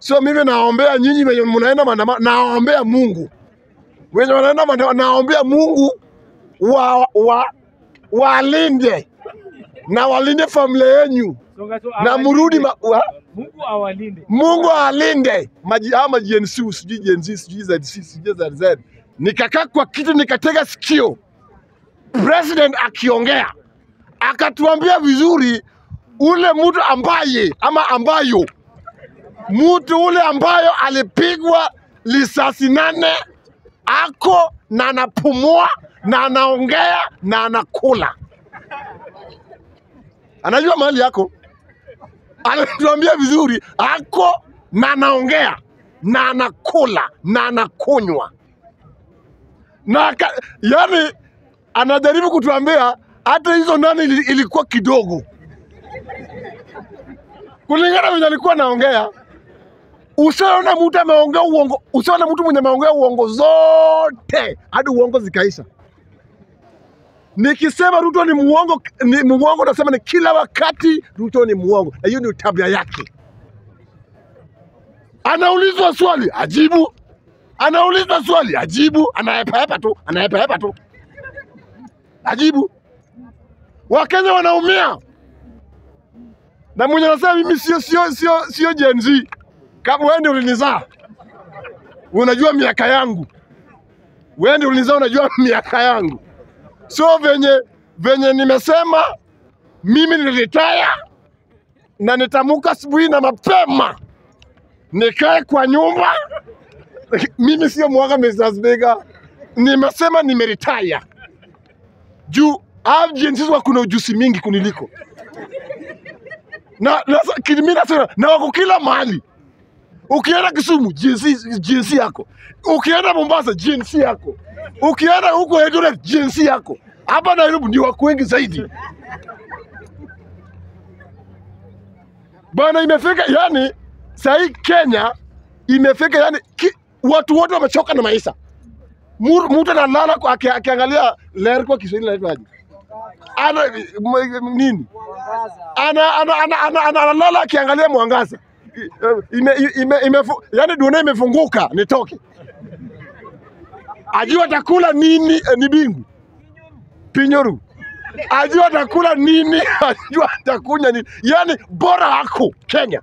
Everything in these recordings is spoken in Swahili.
So mimi naombea nyinyi wenye mnaenda maandamano, naombea Mungu wenye wanaenda maandamano, naombea Mungu wa, wa, walinde na walinde familia yenyu Songa tu na awalinde. mrudi ma, wa, Mungu awalinde. Mungu alinde maji ama GNC sijui GNZ sijui ZC sijui ZZ. Nikakaa kwa kiti nikatega sikio, president akiongea akatuambia vizuri, ule mtu ambaye ama ambayo mtu ule ambayo alipigwa risasi nane ako na anapumua na anaongea na anakula, anajua mahali yako anatuambia vizuri, ako na anaongea na anakula na anakunywa na aka- yani anajaribu kutuambia hata hizo nani ili- ilikuwa kidogo kulingana venye alikuwa anaongea. Usiona mtu ameongea uongo, usiona mtu mwenye ameongea uongo zote hadi uongo zikaisha. Nikisema Ruto ni muongo, ni muongo, nasema ni kila wakati Ruto ni muongo, na hiyo ni tabia yake. Anaulizwa swali ajibu, anaulizwa swali ajibu, anaepaepa tu, anaepaepa tu, ajibu. Wakenya wanaumia, na mwenye anasema mimi sio sio sio sio Gen Z. Kama wewe ndio ulinizaa, unajua miaka yangu, wewe ndio ulinizaa, unajua miaka yangu sio venye venye nimesema mimi nilitaya na nitamuka asubuhi na mapema nikae kwa nyumba. Mimi sio mwaga Mr. Speaker, nimesema nimeritaya juu hao jinsi wako na ujuzi mingi kuniliko na, na, kini- mimi nasema na wako kila mahali. Ukienda Kisumu jinsi, jinsi yako, ukienda Mombasa jinsi yako, ukienda huko Eldoret jinsi yako, hapa Nairobi ndio wako wengi zaidi bana. Imefika yani sahii Kenya imefika yani ki, watu wote wamechoka na maisha. Mu- Mtu analala kwa- aki- akiangalia ler kwa Kiswahili inaitwaje? Ana m- nini? ana ana ana ana ana analala akiangalia mwangaza ime, ime, ime, yani dunia imefunguka nitoke ajua atakula nini eh, ni bingu pinyoru ajua atakula nini ajua atakunya nini yani bora wako Kenya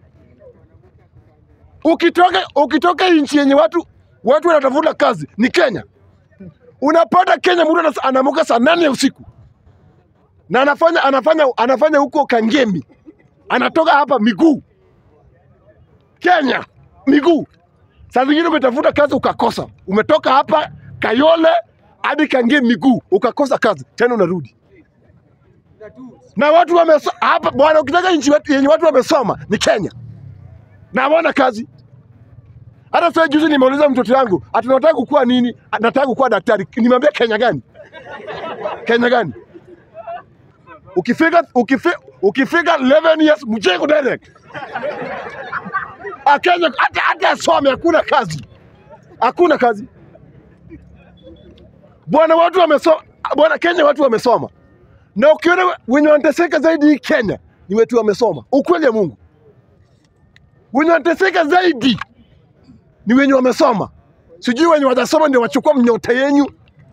ukitoka ukitoka nchi yenye watu watu wanatafuta kazi ni Kenya unapata Kenya mtu anas- anaamka saa nane ya usiku na anafanya anafanya anafanya huko Kangemi, anatoka hapa miguu Kenya miguu. Saa zingine umetafuta kazi ukakosa, umetoka hapa Kayole hadi Kangemi miguu, ukakosa kazi tena unarudi na watu wamesoma hapa bwana. Ukitaka nchi watu- yenye watu wamesoma ni Kenya na hawana kazi. Hata sasa juzi nimeuliza mtoto wangu ati nataka kukuwa nini? Nataka kukuwa daktari. Nimwambia Kenya gani? Kenya gani? ukifika ukifika ukifika 11 years mjengo direct akenya hata hata asome hakuna kazi hakuna kazi bwana watu wamesoma bwana kenya watu wamesoma na ukiona wenye wanateseka zaidi hii kenya ni wetu wamesoma ukweli ya mungu wenye wanateseka zaidi ni wenye wamesoma sijui wenye watasoma ndio wachukua mnyota yenyu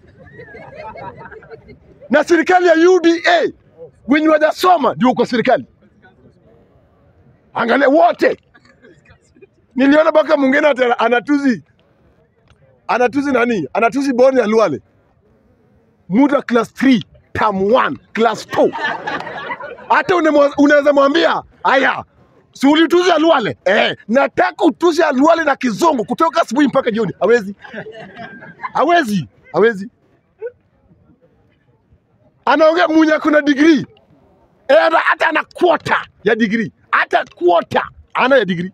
na serikali ya UDA wenye wajasoma ndio uko serikali. Angalia wote, niliona mpaka mwingine ati ana- anatuzi anatuzi nani, anatuzi boni ya Luale, mtu wa class 3 term 1 class 2 hata unamwa- unaweza mwambia haya, si ulituzi Aluale eh, nataka utuzi Aluale na kizungu kutoka asubuhi mpaka jioni. Hawezi, hawezi, hawezi anaongea mwenye kuna degree Eh, hata hata ana quota ya degree, hata quota ana ya degree.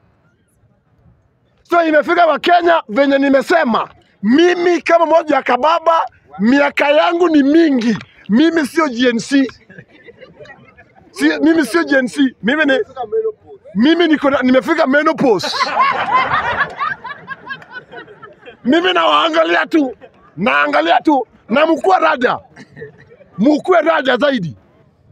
So imefika Wakenya venye nimesema, mimi kama moja ya kababa, miaka yangu ni mingi. Mimi sio GNC, si, mimi sio GNC, mimi ni mimi niko na- nimefika menopause. mimi nawaangalia tu, naangalia tu na mkuwe raja, mkuwe raja zaidi,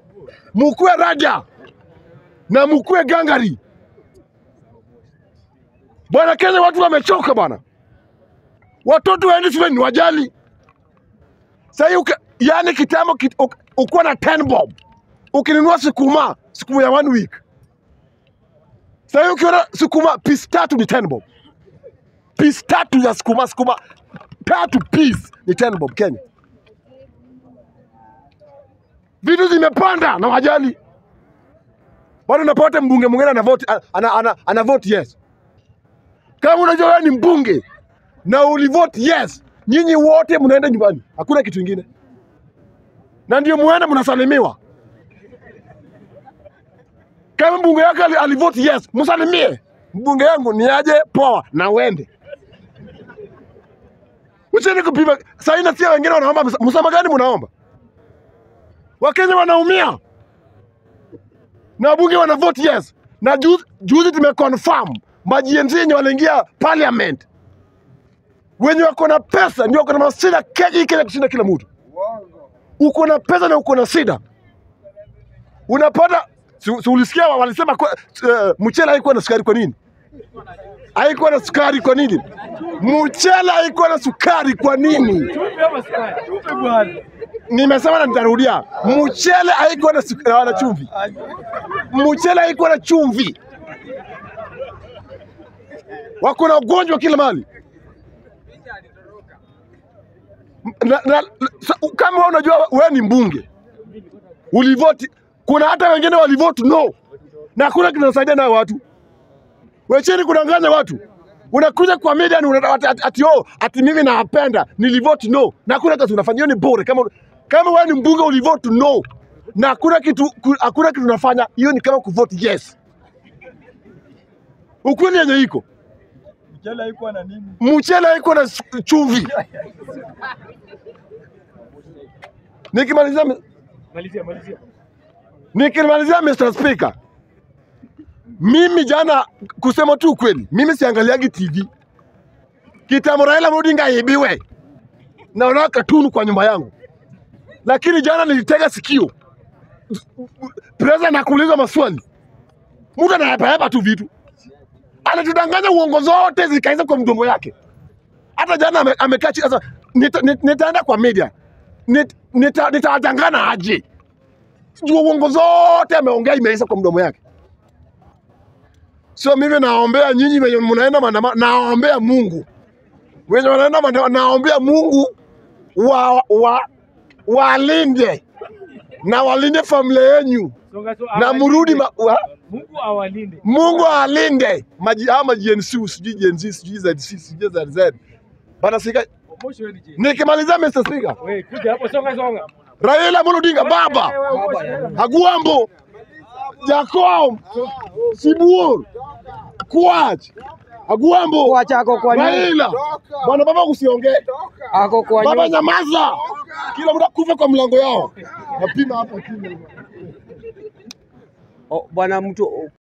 mkuwe raja na mkuwe gangari. Bwana Kenya, watu wamechoka bwana, watoto waendi shule ni wajali. Sahii yani kitambo kit, uk- ukuwa na 10 bob ukinunua sukuma sukuma ya one week. Sahii ukiona sukuma piece tatu ni 10 bob, piece tatu ya sukuma sukuma tatu piece ni 10 bob Kenya. Vitu zimepanda na wajali bado unapata mbunge mwingine ana vote, ana, ana, ana vote yes. Kama unajua wewe ni mbunge na ulivote yes, nyinyi wote mnaenda nyumbani, hakuna kitu ingine, na ndio muende mnasalimiwa. Kama mbunge yako ali- alivote yes, msalimie mbunge yangu ni aje, poa, na uende. Ucheni kupima sahii, nasikia wengine wanaomba msa- msamaha gani? Mnaomba Wakenya wanaumia na wabunge wana vote yes, na juzi, juzi tumeconfirm majienzi yenye waliingia parliament wenye wako na pesa ndio wako na masida Kenya hii Kenya kushinda kila mtu. Uko na pesa na uko na sida, unapata si, si ulisikia wa- walisema kwa, uh, mchele haikuwa na sukari. Kwa nini haikuwa na sukari? Kwa nini mchele haikuwa na sukari? Kwa nini? Nimesema na nitarudia, mchele haikuwa na sukari na chumvi. Mchele haikuwa na chumvi. Wako na ugonjwa kila mahali na, na, sa- kama wewe unajua wewe ni mbunge ulivoti, kuna hata wengine walivoti no, na hakuna kinasaidia nayo watu. Wecheni kudanganya watu, unakuja kwa media ni unataka ati, ati, ati, oh, ati mimi nawapenda nilivoti no, na hakuna kazi unafanya. Hiyo ni bure. Kama kama wewe ni mbunge ulivoti no na hakuna kitu ku- hakuna kitu unafanya, hiyo ni kama kuvote yes. Ukweli yenye iko Mchele haikuwa na nini? mchele haiko na su- chumvi. Nikimalizia Malizia, malizia. Nikimalizia Mr. Speaker, mimi jana, kusema tu ukweli, mimi siangaliagi TV. Kitambo Raila Amolo Odinga aibiwe, naona katunu kwa nyumba yangu, lakini jana nilitega sikio, president anakuuliza maswali, mtu anahepahepa tu vitu, anatudanganya uongo zote zikaisha kwa mdomo yake. Hata jana ame- amekaa chini sasa, nita, nita, nitaenda kwa media nit, nita, nitawatangana aje juu uongo zote ameongea imeisha kwa mdomo yake. So mimi naombea nyinyi wenye mnaenda maandamano, naombea Mungu wenye wanaenda maandamano, naombea Mungu wa, wa, walinde na walinde familia yenyu Songa so na mrudi ma, wa, Mungu awalinde. Mungu awalinde maji ama GNC sijui GNC sijui ZC sijui ZZ bana sika. Omosho wewe ni je? Nikimalizia Mr. Speaker, Wewe kuja hapo songa songa. Raila Amolo Odinga baba Agwambo, Jakom, Sibuor, Kwach, Agwambo, Kwach ako kwa nini? Raila. Bwana baba usiongee. Ako kwa Baba nyumba. nyamaza. Kila mtu akufe kwa mlango yao. Napima hapa kile. Oh, Bwana mtu